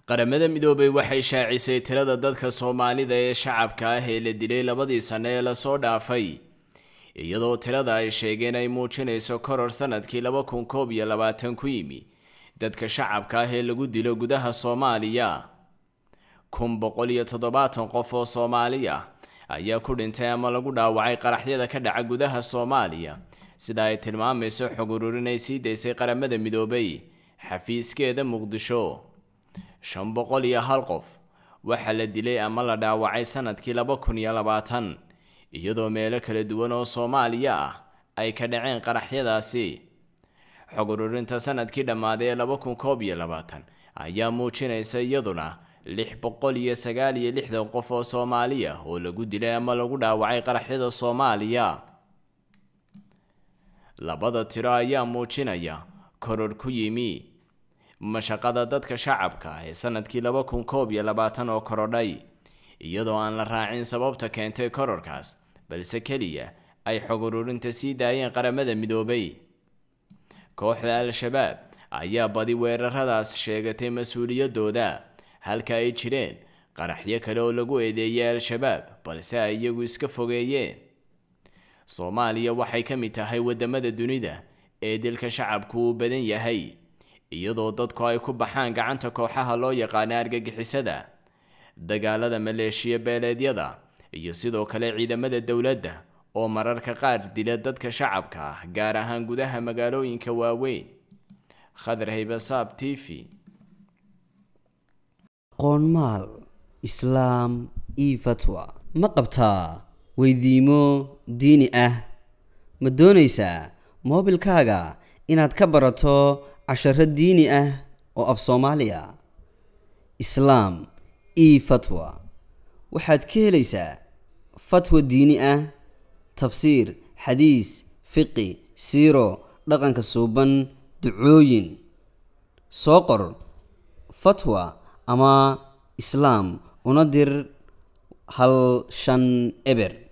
qaramada midoobay waxay shaacisay tirada dadka soomaalida ee shacabka ah ee la dilay labadii sano ee lasoo dhaafay iyadoo tirada ay sheegeen ay muujinayso koror sanadkii laba kun koob iyo labaatan ku yimi dadka shacabka ah ee lagu dilo gudaha soomaaliya kun boqol iyo toddobaatan qof oo soomaali ah ayaa ku dhintay ama lagu dhaawacay qaraxyada ka dhaca gudaha soomaaliya sida ay tilmaamayso xog ururin ay sii daysay qaramada midoobay xafiiskeeda muqdisho shan boqol iyo hal qof waxaa la dilay ama la dhaawacay sanadkii laba kun iyo labaatan iyadoo meelo kala duwan oo soomaaliya ah ay ka dhaceen qaraxyadaasi xog ururinta sanadkii dhammaaday ee laba kun koob iyo labaatan ayaa muujinaysa iyaduna lix boqol iyo sagaal iyo lixdan qof oo soomaali ah oo lagu dilay ama lagu dhaawacay qaraxyada soomaaliya labada tiro ayaa muujinaya koror ku yimi mashaqada dadka shacabka ah ee sanadkii laba kun koob iyo labaatan oo korodhay iyadoo aan la raacin sababta keentay kororkaas balse keliya ay xog ururinta sii daayeen qaramada midoobay kooxda al-shabaab ayaa badi weeraradaas sheegatay mas-uuliyadooda halka ay jireen qaraxyo kale oo lagu eedeeyay al-shabaab balse ay iyagu iska fogeeyeen soomaaliya waxay ka mid tahay wadamada dunida ee dilka shacabku uu badan yahay iyadoo dadku ay ku baxaan gacanta kooxaha loo yaqaana argagixisada dagaalada maleeshiya beeleedyada iyo sidoo kale ciidamada dowladda oo mararka qaar dila dadka shacabka ah gaar ahaan gudaha magaalooyinka waaweyn khadar haybasaab t v qoonmaal islaam io fatwa ma qabtaa weydiimo diini ah ma doonaysaa moobilkaaga inaad ka barato casharo diini ah oo af soomaaliya islaam io fatwa waxaad ka helaysaa fatwa diini ah tafsiir xadiis fiqi siiro dhaqanka suuban ducooyin soo qor fatwa ama islaam una dir hal shan eber